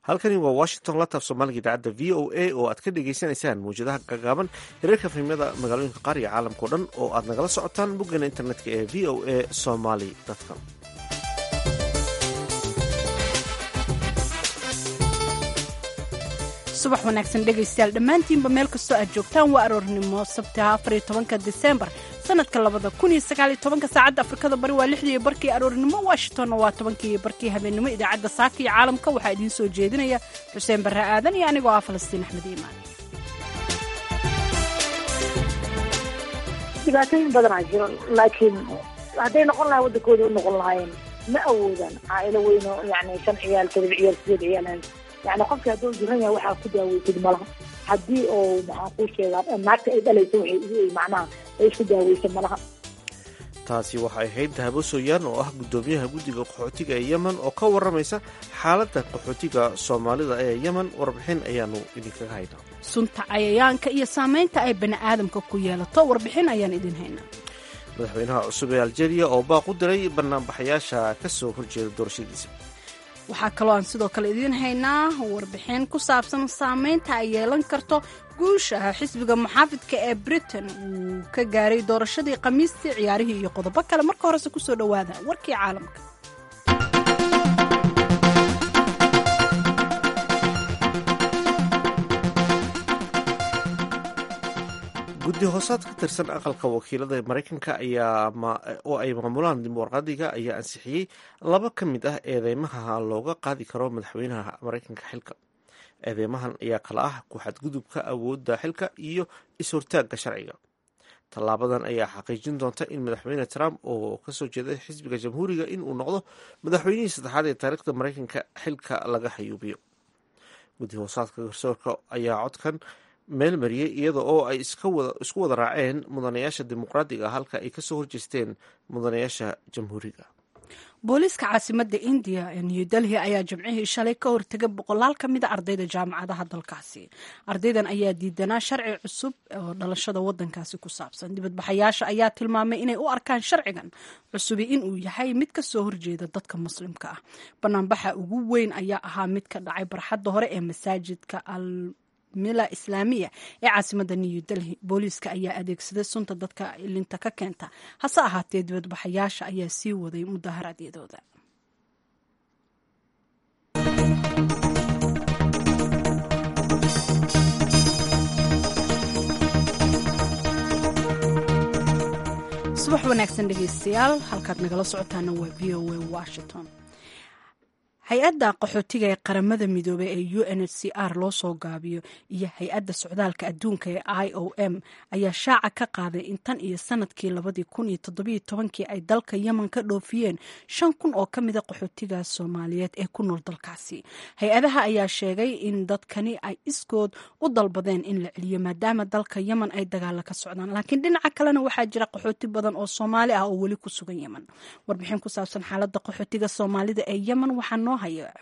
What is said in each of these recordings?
halkani waa washington lataaf soomaaliga idaacadda v o a oo aad ka dhagaysanaysaan mawjadaha gagaaban hirarka fahmyada magaalooyinka qaar iyo caalamkao dhan oo aad nagala socotaan boggeena internetka ee v o a somaly com subax wanaagsan dhegaystayaal dhammaantiinba meel kastoo aad joogtaan waa aroornimo sabtaha afariyo tobanka disembar sanadka labada kun iyo sagaal iyo tobanka saacadda afrikada bari waa lixdii barkii aroornimo washingtonna waa tobankii barkii habeennimo idaacadda saaka iyo caalamka waxaa idiin soo jeedinaya xuseen barre aadan iyo anigoo ah falastiin axmed iimaan dhibaatooyin badanaa jiro laakiin hadday noqon lahay waddankooda u noqon lahaayeen ma awoodaan caailo weyno yani shan ciyaal todoba ciyaal sideed ciyaal yani qofkii hadduu jiran yahay waxaa ku daaweysid malaha haddii oo maxaan kuu sheegaa naagta ay dhalayso waxay macnaha ay isku daaweysa malaha taasi waxay ahayd dahabo sooyaan oo ah guddoomiyaha guddiga qaxootiga ee yemen oo ka warramaysa xaaladda qaxootiga soomaalida ee yemen warbixin ayaanu idinkaga haynaa sunta cayayaanka iyo saamaynta ay bani aadamka ku yeelato warbixin ayaan idin haynaa madaxweynaha cusub ee aljeeriya oo baaq u diray banaanbaxayaasha ka soo horjeeda doorashadiisa waxaa kaloo aan sidoo kale idiin haynaa warbixin ku saabsan saamaynta ay yeelan karto guusha xisbiga muxaafidka ee britain uu ka gaaray doorashadii khamiistii ciyaarihii iyo qodobo kale marka horese kusoo dhowaada warkii caalamka guddi hoosaad ka tirsan aqalka wakiilada maraykanka ayaa oo ay maamulaan dimuqraadiga ayaa ansixiyey laba ka mid ah eedeymaha looga qaadi karo madaxweynaha maraykanka xilka eedeymahan ayaa kala ah ku-xadgudubka awoodda xilka iyo is-hortaagga sharciga tallaabadan ayaa xaqiijin doonta in madaxweyne trump oo kasoo jeeda xisbiga jamhuuriga inuu noqdo madaxweynihii saddexaad ee taariikhda maraykanka xilka laga xayuubiyo guddi hoosaadka garsoorka ayaa codkan meel mariyey iyada oo ay isku wada raaceen mudanayaasha dimuqraadiga halka ay kasoo horjeesteen mudanayaasha jamhuuriga booliiska caasimadda indiya ee new delhi ayaa jimcihii shalay ka hortegay boqolaal ka mida ardayda jaamacadaha dalkaasi ardaydan ayaa diidanaa sharci cusub oo dhalashada wadankaasi ku saabsan dibadbaxayaasha ayaa tilmaamay inay u arkaan sharcigan cusubi inuu yahay mid kasoo horjeeda dadka muslimka ah banaanbaxa ugu weyn ayaa ahaa mid ka dhacay barxadda hore ee masaajidka al mila islaamiya ee caasimada new delhi booliiska ayaa adeegsaday sunta dadka ilinta ka keenta hase ahaatee dibadbaxayaasha ayaa sii waday mudaharaadyadooda subax wanaagsan dhegeystayaal halkaad nagala socotaana waa v o a washington hay-adda qaxootiga ee qaramada midoobey ee u n h c r loo soo gaabiyo iyo hay-adda socdaalka adduunka ee i o m ayaa shaaca ka qaaday in tan iyo sanadkii labadii kun iyo toddobiyo tobankii ay dalka yemen ka dhoofiyeen shan kun oo ka mida qaxootiga soomaaliyeed ee ku nool dalkaasi hay-adaha ayaa sheegay in dadkani ay iskood u dalbadeen in la celiyo maadaama dalka yemen ay dagaala ka socdaan laakiin dhinaca kalena waxaa jira qaxooti badan oo soomaali ah oo weli ku sugan yemen warbixin ku saabsan xaalada qaxootiga soomaalida ee yemen waxaa noo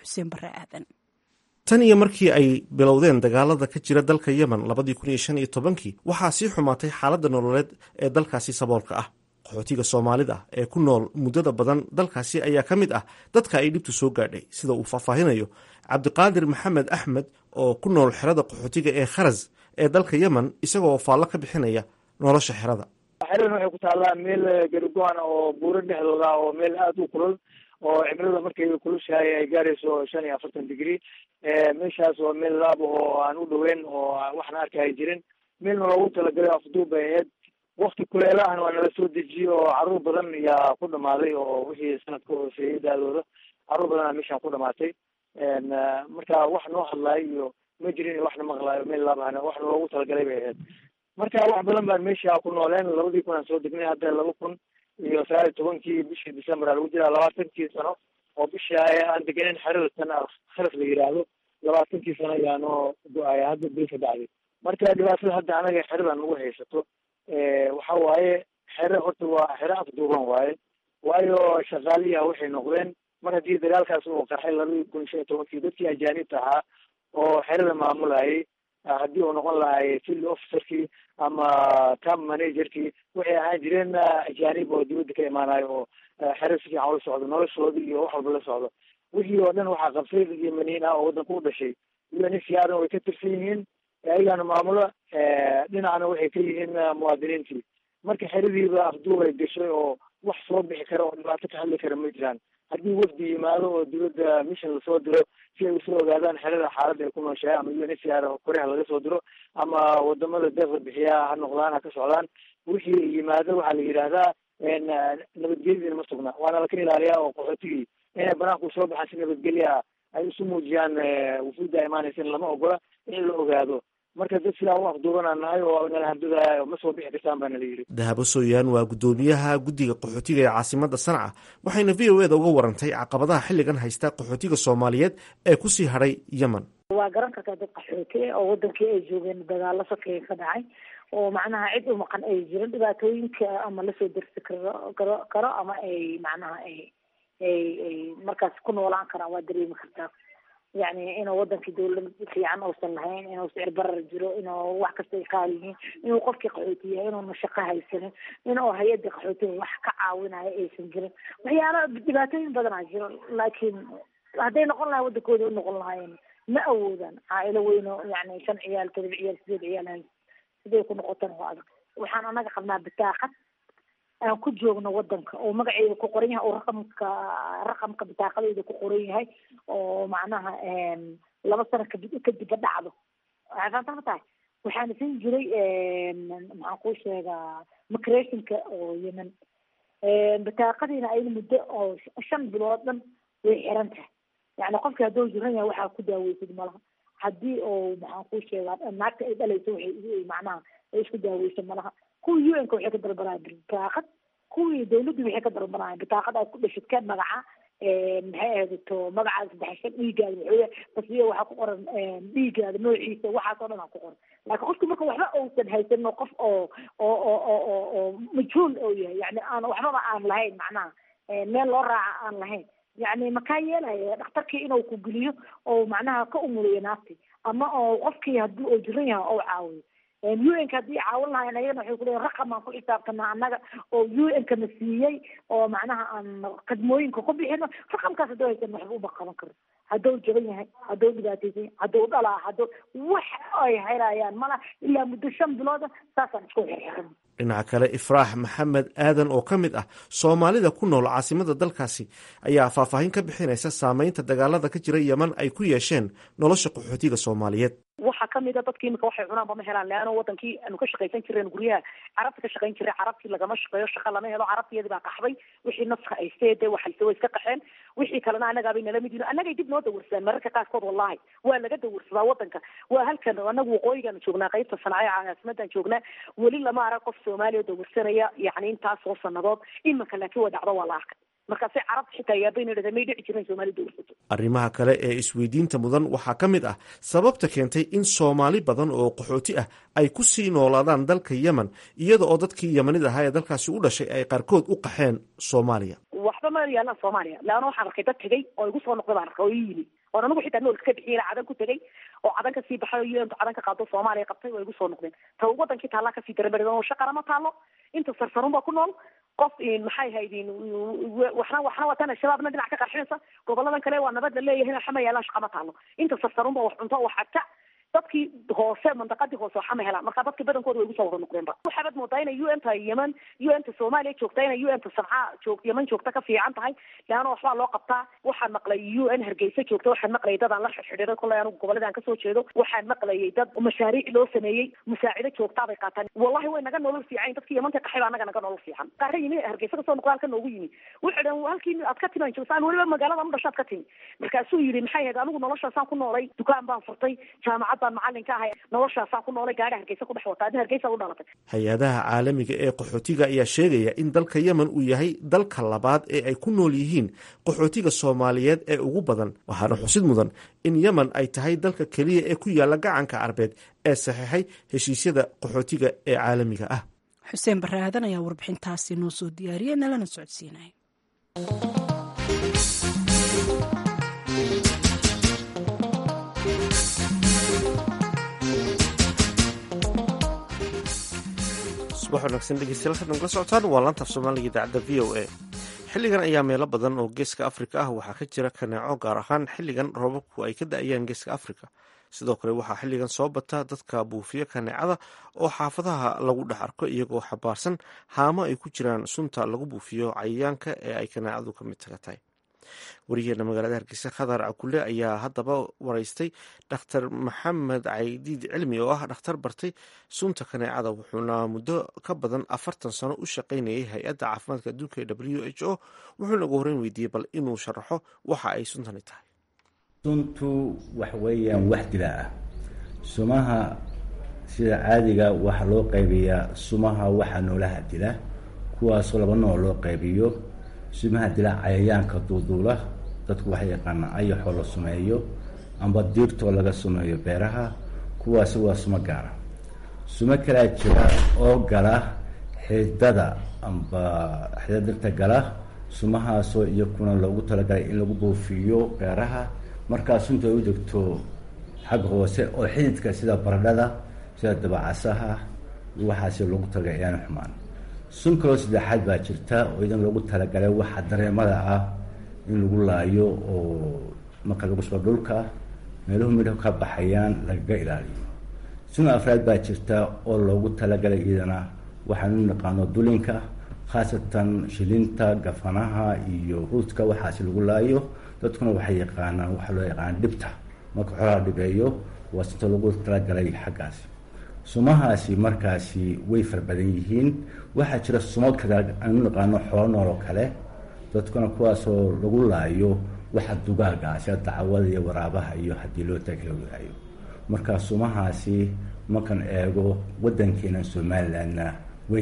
tan iyo markii ay bilowdeen dagaalada ka jira dalka yemen labadii kun iyo shan iyo tobankii waxaa sii xumaatay xaaladda nololeed ee dalkaasi saboolka ah qaxootiga soomaalida ee ku nool muddada badan dalkaasi ayaa ka mid ah dadka ay dhibtu soo gaadhay sida uu faahfaahinayo cabdiqaadir maxamed axmed oo ku nool xerada qaxootiga ee kharas ee dalka yemen isagoo faallo ka bixinaya nolosha xerada xeradan waxay ku taallaa meel garigoana oo buuro dhexdooda oo meel aada u kulul oo cimilada markay kulushahay ay gaarayso shan iyo afartan degree meeshaas waa meel laab oo aan u dhoweyn oo waxna arkaya jirin meelna loogu talagalay afduub bay ahayd wakti kuleelahana waa nala soo dejiyey oo caruur badan ayaa ku dhamaaday oo wixii sanadka hooseeyey daadooda caruur badan aa meeshaan ku dhamaatay marka wax noo hadlaayo iyo ma jirin waxna maqlaayo meel laabahana waxna loogu talagalay bay ahayd marka wax badan baan meesha ku nooleen labadii kun aan soo degnay hadda laba kun iyo sagaal iyo tobankii bishii december aa lagu jiraa labaatankii sano oo bisha aan degenayn xerada tan kharaf la yidhaahdo labaatankii sano ayaa noo go-aya hadda bil ka dhacday marka dhibaatada hadda anaga xerada nagu haysato waxa waaye xere horta waa xere afduuban waaye waayo shaqaaliya waxay noqdeen mar haddii dagaalkaas uu qarxay labadii kun shan iyo tobankii dadkii ajaanibta ahaa oo xerada maamulayay haddii uu noqon lahay field officerkii ama camp managerkii waxay ahaan jireen ajaanib oo dibadda ka imaanayo oo xere si fiican ula socdo noloshooda iyo wax walba la socdo wixii oo dhan waxaa qabsay dad yemaniin ah oo waddanka u dhashay unhcr way ka tirsan yihiin ayagana maamulo dhinacna waxay ka yihiin muwaadiniintii marka xeradiiba afduub ay gashay oo wax soo bixi kara oo dhibaato ka hadli kara ma jiraan haddii wafdi yimaado oo dowladda mission lasoo diro si ay usoo ogaadaan xerada xaaladda ay ku nooshahay ama unhcr koreha laga soo diro ama wadamada deeqda bixiyaa ha noqdaan ha ka socdaan wixii yimaado waxaa la yidhaahdaa nabadgelyadiina ma sugna waana laka ilaaliyaa oo qaxootigii inay banaanku soo baxaan si nabadgelya ay isu muujiyaan wufuudda imaanaysa in lama ogola in la ogaado marka dad sidaa u afduubanaan nahay oo nala hardadaaya ma soo bixi kartaan baa nala yidhi dahabo sooyaan waa guddoomiyaha guddiga qaxootiga ee caasimada sanca waxayna v o eda uga warantay caqabadaha xilligan haysta qaxootiga soomaaliyeed ee kusii hadhay yemen waa garan kartaa dad qaxooti oo wadankii ay joogeen dagaalo sakeya ka dhacay oo macnaha cid u maqan ay jirin dhibaatooyinka ama lasoo dersi karo karo karo ama ay macnaha ay ay ay markaas ku noolaan karaan waa dareemi kartaa yacni inuu wadankii dawlad fiican uusan lahayn inuu sicir barar jiro inuu wax kasta ay qaali yihiin inuu qofkii qaxooti yahay inuuna shaqo haysanin inuu hay-adda qaxootiga wax ka caawinayo aysan jirin waxyaala dhibaatooyin badanaa jiro laakiin hadday noqon lahay wadankooda u noqon lahaayeen ma awoodaan caailo weyno yani shan ciyaal todoba ciyaal sideed ciyaal hay siday ku noqotan waa adag waxaan anaga qabnaa bitaaqad aan ku joogno wadanka oo magaceeda ku qoran yahay oo raqamka raqamka bitaaqadeeda ku qoran yahay oo macnaha laba sano kadib kadibba dhacdo waxay fahamta ma tahay waxaana siin jiray maxaan kuu sheegaa micrationka oo yemen bitaaqadiina ayada muddo oo shan bilood dhan way xiran tahay yani qofkii hadduu jiran yahay waxaa ku daaweysid malaha haddii oo maxaan kuu sheegaa naagta ay dhalayso waxay macnaha ay isku daaweyso malaha kuwii u n ka waxay ka dalbanayaan bitaaqad kuwii dawladdu waxay ka dalbanayaan bitaaqad aad ku dhashid ka magaca maxay ahaydato magacaada saddexshan dhiigaada waxawey tasbiya waxaa ku qoran dhiigaada noociisa waxaas oo dhan aa ku qoran laakiin qofki marka waxba uusan haysanin qof oo oo oo oo oo oo majhuul oo yahay yani aan waxbaba aan lahayn macnaha meel loo raaca aan lahayn yani makaa yeelaya dhakhtarkii inuu ku geliyo oo macnaha ka umuliyo naafti ama oo qofkii hadii uu jiran yahay ou caawiyo u n ka haddii caawin lahayn ayagana waxay kuleeyihin raqam aan ku xisaabtanaa annaga oo u n ka na siiyey oo macnaha aan khadmooyinka ku bixino raqamkaas hadduu haysan waxba uma qaban karo hadduu jaban yahay hadduu dhibaataysan yahay hadduu dhalaa hadduu wax ay helayaan mala ilaa muddo shan bilooda saasaan isku xirxiran dhinaca kale ifraax maxamed aadan oo ka mid ah soomaalida ku nool caasimada dalkaasi ayaa faahfaahin ka bixinaysa saameynta dagaalada ka jira yeman ay ku yeesheen nolosha qaxootiga soomaaliyeed waxaa kamid a dadki imika waxay cunaanba ma helaan leano wadankii aanu ka shaqaysan jireen guryaha carabta ka shaqayn jiray carabtii lagama shaqeeyo shaqa lama helo carabtiyadii baa qaxday wixii nafka haystee dee waxayse way iska qaxeen wixii kalena annagaabay nala mid yihin annagay dib noo dawarsadaan mararka qaarkood wallahi waa laga dawarsadaa wadanka waa halkan anagu waqooyigaanu joognaa qaybta sanaace caasimadan joognaa weli lama arag qof soomaaliya oo dawarsanaya yani intaasoo sanadood iminka laakiin waa dhacdo waa la arkay markaasi carabta xitaa yaabayna dhada may dhici jiren soomali dawarsato arrimaha kale ee isweydiinta mudan waxaa ka mid ah sababta keentay in soomaali badan oo qaxooti ah ay ku sii noolaadaan dalka yemen iyada oo dadkii yemanida ahaa ee dalkaasi u dhashay ay qaarkood u qaxeen soomaaliya waxba ma yaalaan soomaaliya leanna waxaan arkay dad tegey oo igu soo noqday baan arkay oo ii yimi oon anigu xitaa noolka ka bixiya cadan ku tegey oo cadan kasii baxay oo un cadan ka qaado soomaaliya qabtay waa igu soo noqdeen ta wadankii taallaa kasii daramari oo shaqana ma taalo inta sarsarun baa ku nool qof maxay haydin waxna waxna watana shabaabna dhinac ka qarxinaysa goboladan kale waa nabad la leeyahay waxa ma yaalaan shaqa ma taalo inta sarsarunba wax cunto wax agta dadkii hoose mandaqadii hoose waxa ma helaan marka dadka badankooda way igu soo wada noqdeenba waxaabad moodaa inay u n ta yemen u n ta soomaaliya joogta inay u n ta sanca joog yemen joogta ka fiican tahay leanna waxbaa loo qabtaa waxaan maqlay u n hargeysa joogta waxaan maqlayay dad aan la xidhiiday kollay anigu goboladaan kasoo jeedo waxaan maqlayay dad mashaariic loo sameeyey musaacido joogtaa bay qaataan wallahi way naga nolol fiican dadkii yemanka qaxay baa anaga naga nolol fiican qaara yimi hargeysa kasoo noqda halka noogu yimi wuxuu dhan halkii aad ka timaan joogta aan weliba magaalada u dhashaad ka timi markaasuu yidhi maxay ahayd anigu noloshaasaan ku noolay dukaan baan furtay jaamacad baan macalin ka ahay noloshaasaan ku noolay gaari hargeysa ku dhex wata adin hargeysa u dhalatay hay-adaha caalamiga ee qaxootiga ayaa sheegaya in dalka yemen uu yahay dalka labaad ee ay ku nool yihiin qaxootiga soomaaliyeed ee ugu badan waxaana xusid mudan in yemen ay tahay dalka keliya ee ku yaala gacanka carbeed ee saxiixay heshiisyada qaxootiga ee caalamiga ah xuseen barre aadan ayaa warbixintaasi noo soo diyaariyey nalana socodsiinaya subax wanaagsan dhegeystayaal halkan nagala socotaan waa laanta af soomaaliga idaacadda v o a xilligan ayaa meelo badan oo geeska afrika ah waxaa ka jira kaneeco gaar ahaan xilligan roobabku ay ka da-ayaan geeska afrika sidoo kale waxaa xilligan soo bata dadka buufiya kaneecada oo xaafadaha lagu dhex arko iyagoo xabaarsan haamo ay ku jiraan sunta lagu buufiyo cayayaanka ee ay kaneecadu ka mid taga tahay wariyaheena magaalada hargeysa khadar cakule ayaa haddaba wareystay dhakhtar maxamed caydiid cilmi oo ah dhakhtar bartay sunta kaneecada wuxuuna muddo ka badan afartan sano u shaqaynayay hay-adda caafimaadka adduunka ee w h o wuxuuna ugu horeyn weydiiyey bal inuu sharaxo waxa ay suntani tahay suntu wax weeyaan wax dila ah sumaha sida caadiga waxaa loo qaybiyaa sumaha waxa noolaha dila kuwaasoo laba nooc loo qaybiyo sumaha dila cayayaanka duuduula dadku waxay yaqaanaa ayaxoo la sumeeyo amba diirtoo laga sumeeyo beeraha kuwaasi waa sumo gaara sumo kalaa jira oo gala xidada amba xidada dirta gala sumahaasoo iyakuna loogu talagalay in lagu buufiyo beeraha markaa sunta ay u degto xagga hoose oo xididka sida baradhada sida dabacasaha waxaasi loogu talagalay ayaana xumaan sun kaloo saddexaad baa jirta oo idan loogu talagalay waxa dareemada ah in lagu laayo oo marka lagu soo dhulka meeluhu midho ka baxayaan lagaga ilaaliyo sun afraad baa jirta oo loogu talagalay iyadana waxaan u naqaano dulinka khaasatan shilinta gafanaha iyo ruudka waxaasi lagu laayo dadkuna waxay yaqaanaan waxaa loo yaqaana dhibta marka xoolaha dhibeeyo waa sinta lagu talagalay xaggaasi sumahaasi markaasi way fara badan yihiin waxaa jira sumo kale aanu naqaano xoolo nool oo kale dadkuna kuwaasoo lagu laayo waxa dugaaga sida dacwada iyo waraabaha iyo haddii loo taag la wadaayo marka sumahaasi markan eego wadankeena somalilandna way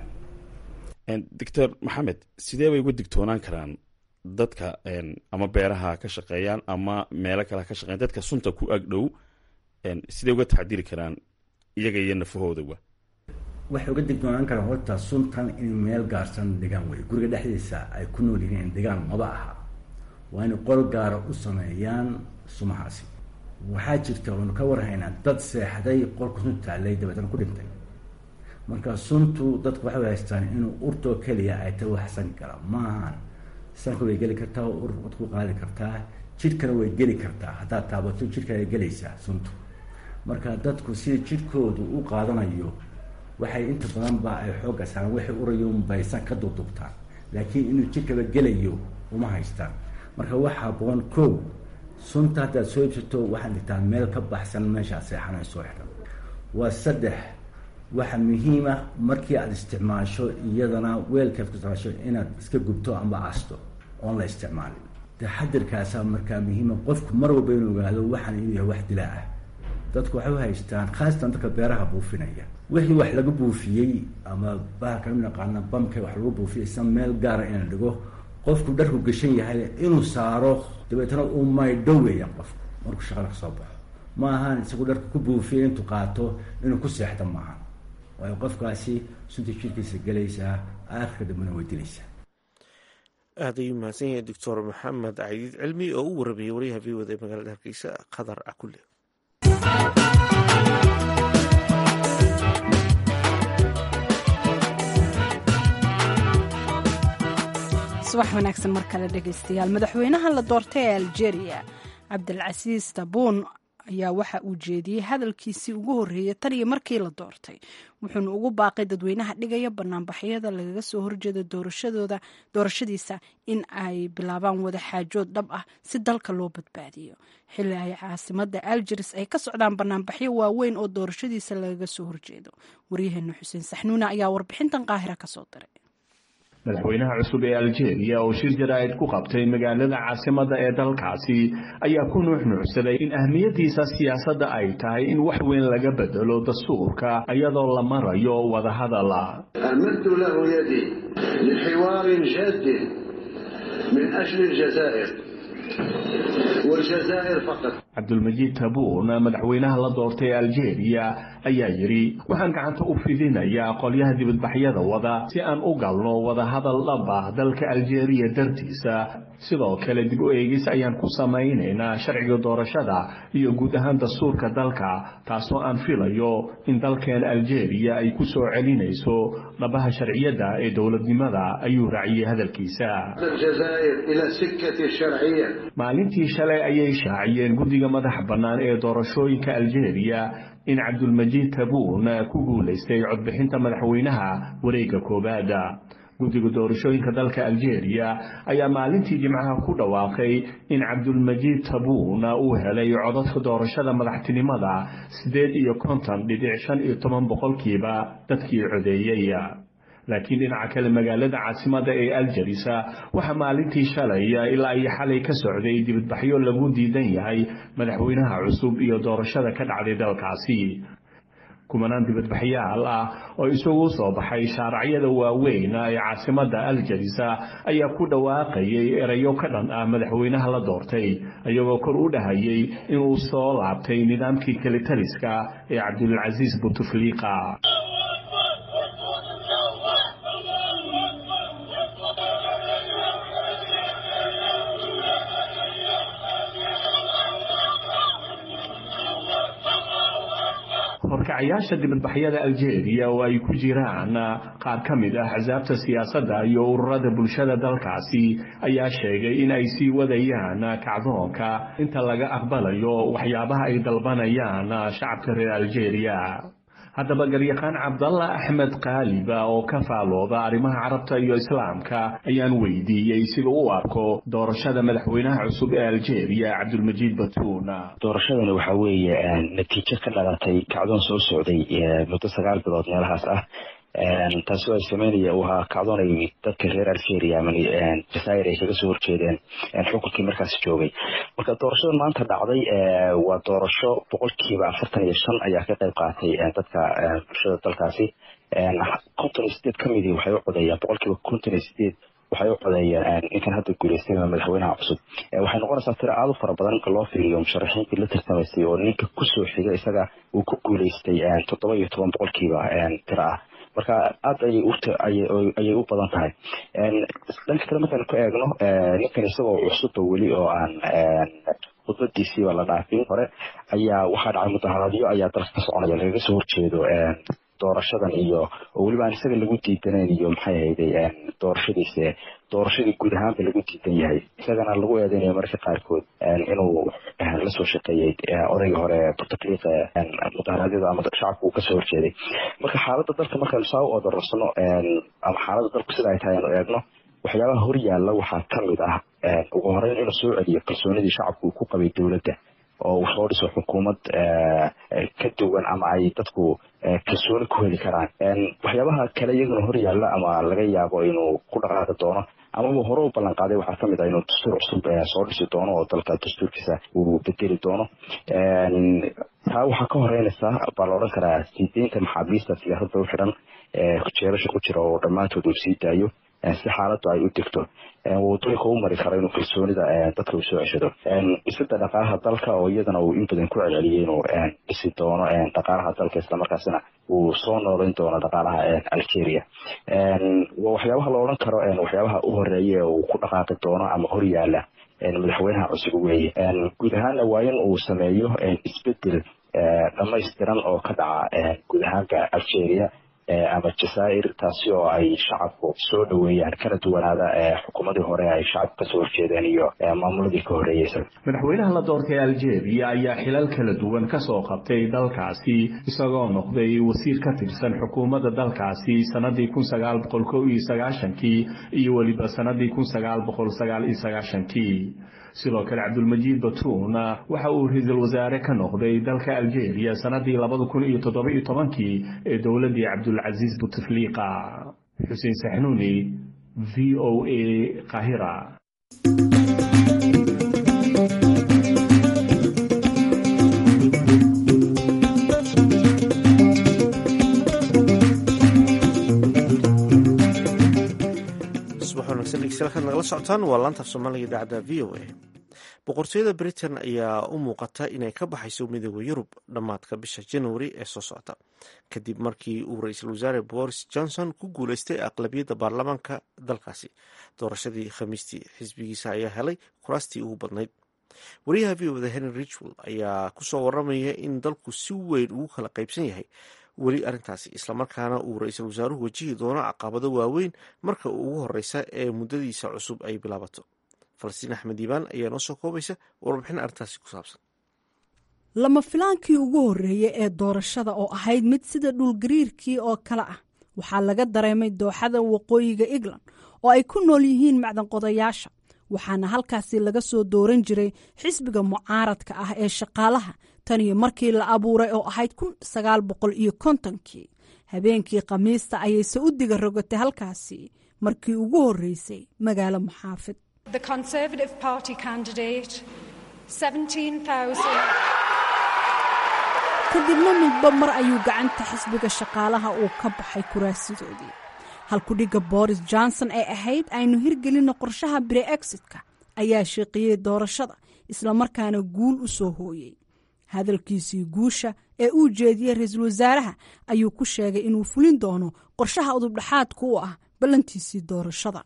yaalaan doctor maxamed sidee bay uga digtoonaan karaan dadka ama beeraha ka shaqeeyaan ama meelo kale ka shaqeyan dadka sunta ku ag dhow sidee uga taxdiri karaan iyaga iyo nafahoodawa waxay uga digdoonaan karaan horta suntan in meel gaarsan dhigaan wey guriga dhexdiisa ay ku nool yihiin dhigaan maba aha waa inay qol gaara u sameeyaan sumahaasi waxaa jirta oonu ka warhaynaa dad seexday qolka sunta taalay dabeetana ku dhintay marka suntu dadku waxay haystaan inuu urtoo keliya ay tahay wax san kara maahan sanka way geli kartaa ur wad ku qaadi kartaa jidhkana way geli kartaa haddaad taabato jidhka ay gelaysaa suntu marka dadku sida jidhkoodu u qaadanayo waxay inta badan ba ay xoogga saaraan waxay urayoun baysan ka dudubtaan laakiin inuu jidhkaba gelayo uma haystaan marka waxaa haboon kow sunta haddaad soo ibsato waxaad dhigtaa meel ka baxsan meeshaad seexanay soo xidhan waa saddex waxa muhiima markii aada isticmaasho iyadana weelkaad ku isticmaasho inaad iska gubto amba aasto oon la isticmaalin taxadirkaasaa markaa muhiima qofku mar walba inuu ogaado waxaan inuu yahay wax dilaa ah dadku waxay u haystaan khaasatan dadka beeraha buufinaya wixii wax laga buufiyey ama bahalka u naqaana bamka wax lagu buufiyay isa meel gaara inaan dhigo qofku dharku gashan yahay inuu saaro dabeetana uu maydho weeyaan qofku markuu shaqada ka soo baxo ma ahaan isagu dharka ku buufiyay intuu qaato inuu ku seexdo maaha waayo qofkaasi sunta jirkiisa gelaysaa aakhirka dambena way dilaysaa aad ayuu mahadsan yahay doctor maxamed cadiid cilmi oo u waramayay waryaha v wada ee magaalada hargeysa khadar cakule subax wanaagsan mar kale dhegaystayaal madaxweynaha la doortay ee algeria cabdilcasiis tabuun ayaa waxa uu jeediyey hadalkiisii ugu horreeyay tan iyo markii la doortay wuxuuna ugu baaqay dadweynaha dhigaya banaanbaxyada lagaga soo horjeeda doorashadooda doorashadiisa in ay bilaabaan wada xaajood dhab ah si dalka loo badbaadiyo xilli ay caasimada algeris ay ka socdaan banaanbaxyo waaweyn oo doorashadiisa lagaga soo horjeedo waryaheena xuseen saxnuuna ayaa warbixintan qaahira kasoo diray madaxweynaha cusub ee algeria oo shir jaraa'id ku qabtay magaalada caasimadda ee dalkaasi ayaa ku nuuxnuucsaday in ahmiyaddiisa siyaasadda ay tahay in wax weyn laga bedelo dastuurka iyadoo la marayo wadahadala أمدت له يدي لحوار جاد من أجل الجزائر والجزائر فقط cabdulmajiid tabuun madaxweynaha la doortay algeria ayaa yidhi waxaan gacanta u fidinayaa qolyaha dibadbaxyada wada si aan u galno wadahadal dhab ah dalka aljeeriya dartiisa sidoo kale dib u eegis ayaan ku samaynaynaa sharciga doorashada iyo guud ahaan dastuurka dalka taasoo aan filayo in dalkeen aljeeriya ay ku soo celinayso dhabaha sharciyadda ee dowladnimada ayuu raaciyey hadalkiisa maalintii shalay ayay shaaciyeen guddiga madaxa bannaan ee doorashooyinka aljeeriya in cabdulmajiid tabuun ku guulaystay codbixinta madaxweynaha wareegga koowaad guddiga doorashooyinka dalka aljeeriya ayaa maalintii jimcaha ku dhawaaqay in cabdulmajiid tabuun uu helay codadka doorashada madaxtinimada siddeed iyo konton dhibic shan iyo toban boqolkiiba dadkii codeeyey laakiin dhinaca kale magaalada caasimada ee aljarisa waxaa maalintii shalay ilaa iyo xalay ka socday dibadbaxyo lagu diidan yahay madaxweynaha cusub iyo doorashada ka dhacday dalkaasi kumanaan dibadbaxyaal ah oo isugu soo baxay shaaracyada waaweyn ee caasimada aljarisa ayaa ku dhawaaqayay erayo ka dhan ah madaxweynaha la doortay iyagoo kor u dhahayay inuu soo laabtay nidaamkii kelitaliska ee cabdulcasiis butufliiqa horkacayaasha dibadbaxyada aljeeriya oo ay ku jiraan qaar ka mid ah axsaabta siyaasadda iyo ururada bulshada dalkaasi ayaa sheegay in ay sii wadayaan kacdoonka inta laga aqbalayo waxyaabaha ay dalbanayaan shacabka reer aljeeriya haddaba garyaqaan cabdalla axmed kaaliba oo ka faalooda arrimaha carabta iyo islaamka ayaan weydiiyey sida u arko doorashada madaxweynaha cusub ee aljeeriya cabdulmajiid batuun doorashadani waxaa weeye natiijo ka dhalatay kacdoon soo socday muddo sagaal bilood meelahaas ah taasi oo ay sameynaya uu ahaa kacdoonay dadka reer algeria ama jazair ay kaga soo horjeedeen xukunkii markaasi joogay marka doorashadan maanta dhacday waa doorasho boqolkiiba afartan iyo shan ayaa ka qayb qaatay dadka bulshada dalkaasi konton iyo sideed ka midii waxay u codeeyaan boqolkiiba konton iyo sideed waxay u codeeyeen ninkan hadda guuleystay madaxweynaha cusub waxay noqonaysaa tiro aada u fara badan marka loo fiiriyo musharaxiintii la tartamaysay oo ninka kusoo xiga isaga uu ku guuleystay toddoba iyo toban boqolkiiba tiro ah marka aada ayay u badan tahay dhanka kale markaan ku eegno ninkan isagoo cusubba weli oo aan khudbadiisiiba la dhaafin hore ayaa waxaa dhacay mudaharaadyo ayaa dalka ka soconaya lagaga soo horjeedo doorashadan iyo oo weliba aan isaga lagu diidanayn iyo maxay ahayday doorashadiisa doorashadii guud ahaanba lagu diidan yahay isagana lagu eedeynayo mararka qaarkood inuu lasoo shaqeeyey odayga hore butafliiq mudaharaadyada ama shacabka uu kasoo horjeeday marka xaaladda dalka markaynu saa u odorarsano ama xaaladda dalku sida ay tahay aynu eegno waxyaabaha hor yaalla waxaa ka mid ah ugu horeyn inuu soo celiyo kalsoonidii shacabku uu ku qabay dowladda oo uu soo dhiso xukuumad ka duwan ama ay dadku kalsooni ku heli karaan waxyaabaha kale iyaguna hor yaalla ama laga yaabo inuu ku dhaqaaqi doono amaba hore u ballan qaaday waxaa kamid ah inuu dastuur cusub soo dhisi doono oo dalka dastuurkiisa uu bedeli doono taa waxaa ka horeynaysa baa la odhan karaa siideynta maxaabiista siyaasadda u xidhan jeerasha ku jira oo dhammaantood uu sii daayo si xaaladdu ay u degto wadooyinka u mari karo inuu kalsoonida dadka uu soo ceshado dhisida dhaqaalaha dalka oo iyadana uu in badan ku celceliyay inuu dhisi doono dhaqaalaha dalka islamarkaasina uu soo noolayn doono dhaqaalaha algeria waxyaabaha la odhan karo waxyaabaha u horeeya uu ku dhaqaaqi doono ama hor yaala madaxweynaha cusub weeye guud ahaanna waa in uu sameeyo isbedel dhamaystiran oo ka dhaca guud ahaanka algeria ama jazaa'ir taasi oo ay shacabku soo dhoweeyaan kana duwanaada xukuumadii hore ay shacabku kasoo horjeedeen iyo maamuladii ka horreeyeysa madaxweynaha la doortay algeria ayaa xilal kala duwan kasoo qabtay dalkaasi isagoo noqday wasiir ka tirsan xukuumadda dalkaasi sanadii kun sagaal boqol kow iyo sagaashankii iyo weliba sanadii kun sagaal boqol sagaal iyo sagaashankii sidoo kale cabdulmajiid batuun waxa uu ra-iisul wasaare ka noqday dalka algeria sanadii labada kun iyo toddoba iyo tobankii ee dowladii cabdulcasiis butefliqa xuseen saxnuuni v o a qahira subax wanaagsan dhegeystayaal kaad nagala socotaan waa laanta af soomaaliga idaacadda v o a boqortooyada britain ayaa u muuqata inay ka baxayso midooda yurub dhammaadka bisha januari ee soo socota kadib markii uu ra-iisul wasaare boris johnson ku guuleystay aqlabiyadda baarlamaanka dalkaasi doorashadii khamiistii xisbigiisa ayaa helay kuraastii ugu badnayd wariyaha v oda henry richwell ayaa kusoo waramaya in dalku si weyn ugu kala qaybsan yahay weli arrintaasi islamarkaana uu ra-iisul wasaaruhu wajihi doono caqabado waaweyn marka ugu horeysa ee muddadiisa cusub ay bilaabato falastiin axmed diibaan ayaa noo soo koobaysa warbixin arrintaasi ku saabsan lama filaankii ugu horreeyey ee doorashada oo ahayd mid sida dhulgariirkii oo kale ah waxaa laga dareemay dooxada waqooyiga england oo ay ku nool yihiin macdanqodayaasha waxaana halkaasi laga soo dooran jiray xisbiga mucaaradka ah ee shaqaalaha tan iyo markii la abuuray oo ahayd kun sagaal boqol iyo kontonkii habeenkii khamiista ayayse u diga rogatay halkaasi markii ugu horreysay magaalo muxaafid kadibna midba mar ayuu gacanta xisbiga shaqaalaha uu ka baxay kuraasidoodii halkudhigga boris johnson ee ahayd aynu hirgelinna qorshaha brexit-ka ayaa sheeqiyey doorashada islamarkaana guul u soo hooyey hadalkiisii guusha ee uu jeediyey ra-iisul wasaaraha ayuu ku sheegay inuu fulin doono qorshaha udubdhaxaadka u ah ballantiisii doorashada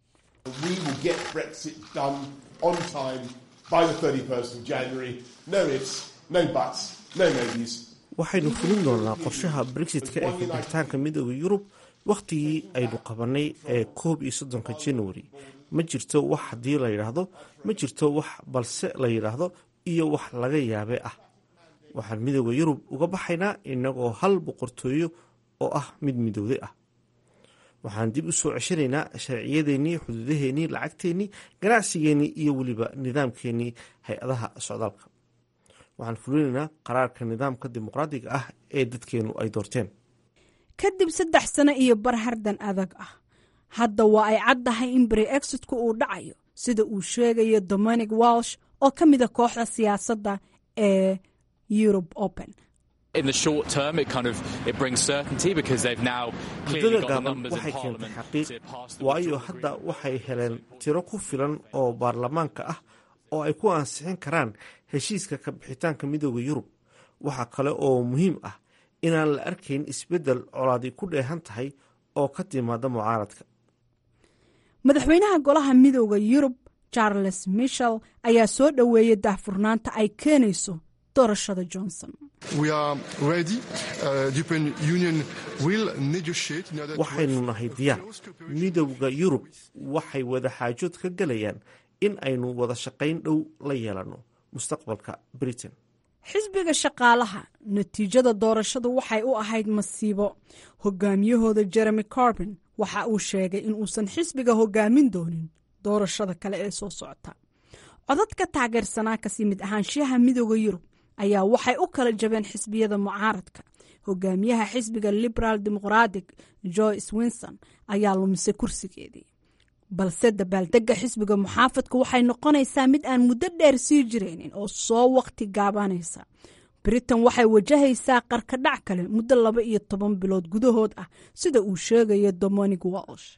waxaynu fulin doonaa qorshaha brexitka ee kabixitaanka midooda yurub wakhtigii aynu qabanay ee koob iyo soddonka januari ma jirto wax haddii la yidhaahdo ma jirto wax balse la yidhaahdo iyo wax laga yaabe ah waxaan midooda yurub uga baxaynaa inagoo hal boqortooyo oo ah mid midowday ah waxaan dib u soo ceshanaynaa sharciyadeennii xuduudaheennii lacagteennii ganacsigeennii iyo weliba nidaamkeennii hay-adaha socdaalka waxaan fulinaynaa qaraarka nidaamka dimuqraadiga ah ee dadkeennu ay doorteen kadib saddex sano iyo barhardan adag ah hadda waa ay caddahay in brexitku uu dhacayo sida uu sheegayo dominic walsh oo ka mida kooxda siyaasadda ee europe open muddada gaaban waxay keentay xaqiiq waayo hadda waxay heleen tiro ku filan oo baarlamaanka ah oo ay ku ansixin karaan heshiiska ka bixitaanka midooda yurub waxaa kale oo muhiim ah inaan la arkayn isbeddel colaadi ku dheehan tahay oo ka timaada mucaaradka madaxweynaha golaha midooda yurub charles michel ayaa soo dhoweeyey daahfurnaanta ay keenayso doorashada johnson waxaynu nahay diyaar midowda yurub waxay wada xaajood ka gelayaan in aynu wada shaqayn dhow la yeelanno mustaqbalka britain xisbiga shaqaalaha natiijada doorashadu waxay u ahayd masiibo hogaamiyahooda jeremy corbin waxa uu sheegay in uusan xisbiga hogaamin doonin doorashada kale ee soo socota codadka taageersanaa kasi mid ahaanshiyaha midooda yurub ayaa waxay u kala jabeen xisbiyada mucaaradka hogaamiyaha xisbiga liberaal dimuqratic joyce winson ayaa lumisay kursigeedii balse dabaaldegga xisbiga muxaafadka waxay noqonaysaa mid aan muddo dheer sii jiraynin oo soo waqti gaabanaysa britain waxay wajahaysaa qarkadhac kale muddo laba iyo toban bilood gudahood ah sida uu sheegayo dominic walsh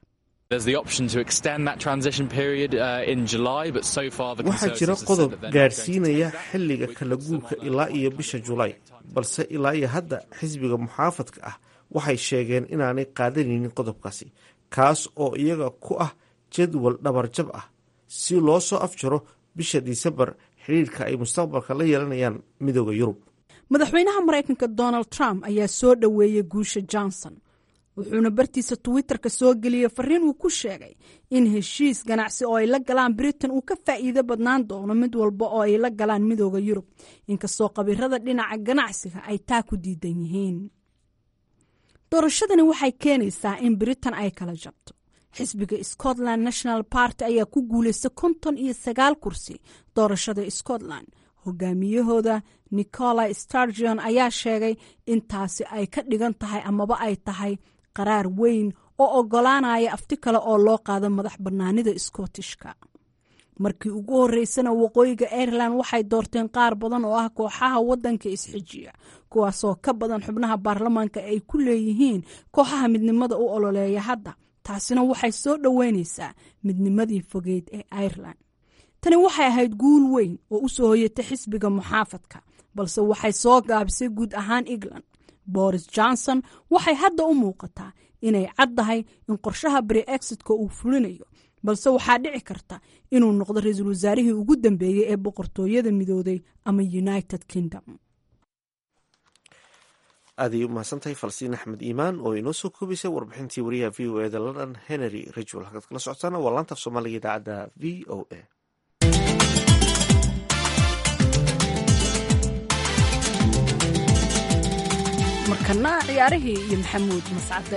waxaa jira qodob gaadhsiinaya xilliga kala guurka ilaa iyo bisha julaay balse ilaa iyo hadda xisbiga muxaafadka ah waxay sheegeen inaanay qaadanaynin qodobkaasi kaas oo iyaga ku ah jadwal dhabarjab ah si loo soo afjaro bisha disembar xidhiirka ay mustaqbalka la yeelanayaan midooda yurub madaxweynaha maraykanka donald trump ayaa soo dhoweeyey guusha johnson wuxuuna bartiisa twitter-ka soo geliyey fariin uu ku sheegay in heshiis ganacsi oo ay la galaan britain uu ka faa'iido badnaan doono mid walba oo ay la galaan midooda yurub inkastoo khabirada dhinaca ganacsiga ay taa ku diidan yihiin doorashadani waxay keenaysaa in britain ay kala jabto xisbiga scotland national party ayaa ku guulaysta konton iyo sagaal kursi doorashada scotland hogaamiyahooda nicola stargion ayaa sheegay in taasi ay ka dhigan tahay amaba ay tahay qaraar weyn oo ogolaanaya afti kale oo loo qaado madax bannaanida scottishka markii ugu horeysana waqooyiga ireland waxay doorteen qaar badan oo ah kooxaha wadanka isxijiya kuwaasoo ka badan xubnaha baarlamaanka ay ku leeyihiin kooxaha midnimada u ololeeya hadda taasina waxay soo dhoweyneysaa midnimadii fogeyd ee ireland tani waxay ahayd guul weyn oo u soo hoyatay xisbiga muxaafadka balse waxay soo gaabisay guud ahaan england boris johnson waxay hadda u muuqataa inay caddahay in qorshaha brexit-ka uu fulinayo balse waxaa dhici karta inuu noqdo ra-iisul wasaarihii ugu dambeeyey ee boqortooyada midooday ama united kingdom aaday u mahadsantahay falsiin axmed iimaan oo inoo soo koobaysay warbixintii wariyaha v o eda london henry rachel halkaad kala socotaana waa laanta af soomaaliga idaacadda v o a markana ciyaarihii iyo maxamuud mascade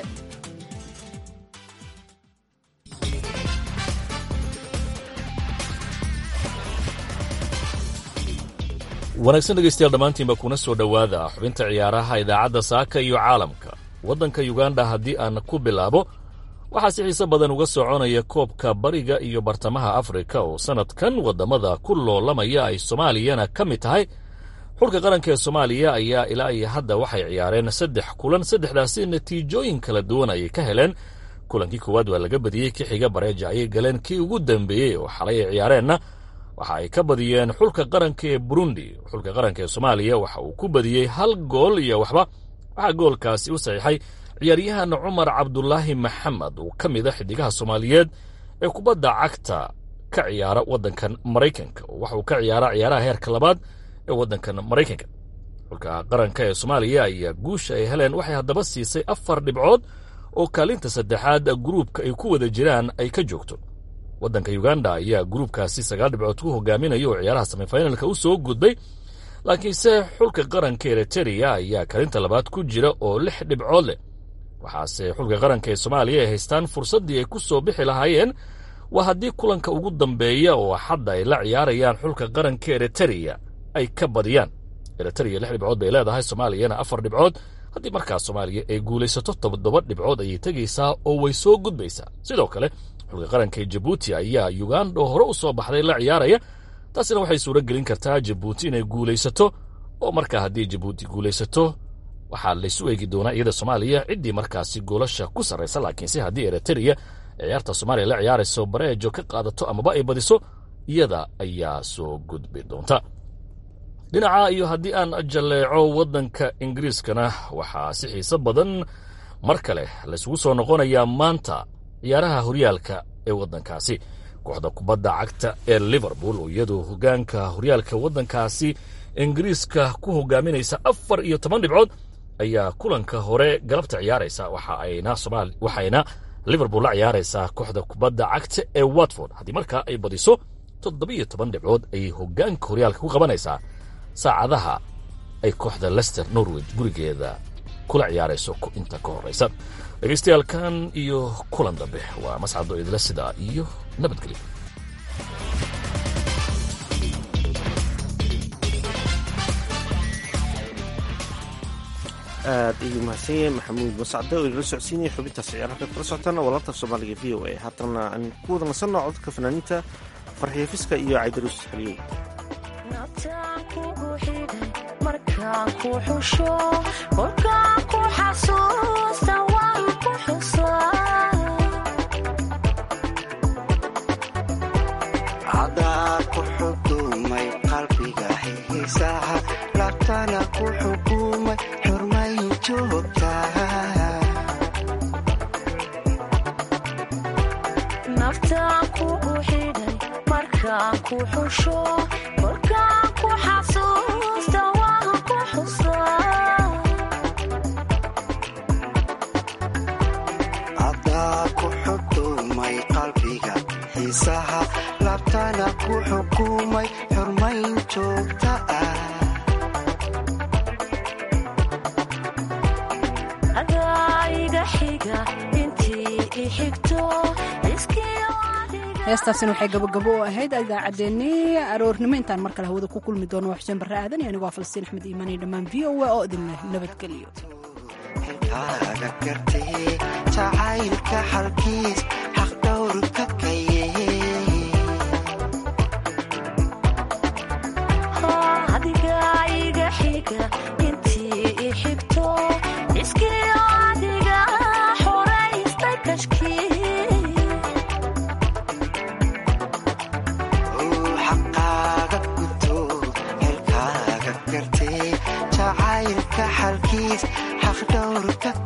wanaagsan dhegaystayaal dhammaantiinba kuna soo dhowaada xubinta ciyaaraha idaacadda saaka iyo caalamka waddanka yuganda haddii aan ku bilaabo waxaa si xiise badan uga soconaya koobka bariga iyo bartamaha afrika oo sannadkan waddamada ku loolamaya ay soomaaliyana ka mid tahay xulka qaranka ee soomaaliya ayaa ilaa iyo hadda waxay ciyaareen saddex kulan saddexdaasi natiijooyin kala duwan ayay ka heleen kulankii koowaad waa laga badiyey ki xiga bareeja ayay galeen kii ugu dambeeyey oo xalay ay ciyaareenna waxa ay ka badiyeen xulka qaranka ee burundi xulka qaranka ee soomaaliya waxa uu ku badiyey hal gool iyo waxba waxaa goolkaasi u saxiixay ciyaaryahan cumar cabdulaahi maxamed oo ka mid a xidigaha soomaaliyeed ee kubadda cagta ka ciyaara waddankan maraykanka oo waxa uu ka ciyaara ciyaaraha heerka labaad ee waddankan maraykanka xulka qaranka ee soomaaliya ayaa guusha ay heleen waxay haddaba siisay afar dhibcood oo kaalinta saddexaad gruubka ay ku wada jiraan ay ka joogto waddanka uganda ayaa gruubkaasi sagaal dhibcood ku hogaaminaya oo ciyaaraha semifinalka u soo gudbay laakiinse xulka qaranka eritereya ayaa kaalinta labaad ku jira oo lix dhibcood leh waxaase xulka qaranka ee soomaaliya ay haystaan fursaddii ay ku soo bixi lahaayeen waa haddii kulanka ugu dambeeya oo xadda ay la ciyaarayaan xulka qaranka eritereya ay ka badiyaan eritereya lix dhibcood bay leedahay soomaaliyana afar dhibcood haddii markaas soomaaliya ay guulaysato toddoba dhibcood ayay tegaysaa oo way soo gudbaysaa sidoo kale xulka qaranka ee jabuuti ayaa uganda oo hore u soo baxday la ciyaaraya taasina waxay suuro gelin kartaa jabuuti inay guulaysato oo markaa haddii jabuuti guulaysato waxaa laysu eegi doonaa iyada soomaaliya ciddii markaasi goolasha ku sarraysa laakiinse haddii eritereya ciyaarta soomaaliya la ciyaarayso bareejo ka qaadato amaba ay badiso iyada ayaa soo gudbi doonta dhinaca iyo haddii aan jalleeco waddanka ingiriiskana waxaa si xiise badan mar kale laysugu soo noqonayaa maanta ciyaaraha horyaalka ee waddankaasi kooxda kubadda cagta ee liverpool oo iyadu hoggaanka horyaalka waddankaasi ingiriiska ku hogaaminaysa afar iyo toban dhibcood ayaa kulanka hore galabta ciyaaraysa waxayna liverpool la ciyaaraysaa kooxda kubadda cagta ee watford haddii markaa ay badiso toddobiyo toban dhibcood ayay hoggaanka horyaalka ku qabanaysaa saacadaha ay kooxda lester norwich gurigeeda kula ciyaarayso inta ka horraysa dhegaystayaaalkan iyo kulan dambe waa mascado idila sidaa iyo nabadgelyo aad ayuu mahadsan yahay maxamuud mascade oo inala socodsiinaya xubintaas ciyaar halkaad kala socotaan waa laanta af soomaaliga v o a haatana aan ku wada nasanno codka fanaaniinta farxiyo fiska iyo caydaruus xaliyow cadaa ku xudumay qalbiga xiisaha labtana ku xukumay xurmayn joogta naftaan kugu xidhay markaan ku xusho kolkaan ku xasuusta waan ku xusaa cadaa ku xudumay qalbiga xiisaha labtana ku xukumay xurmayn joogta ah adaa iga xiga intii i xigto heestaasina waxay gabogabo u ahayd idaacaddeenii aroornimo intaan mar kale hawada ku kulmi doono waa xuseen barre aadan iyo anigoo falsiin axmed iimaan iyo dhammaan v o a oo idinleh nabadgeliyo xilkaaga gartee jacaylka xalkiis xaqdhowrka kaye adiga iga xiga intii i xigto iskii adiga xoraystay kashkii jacaylka xalkiis xaqdhowrka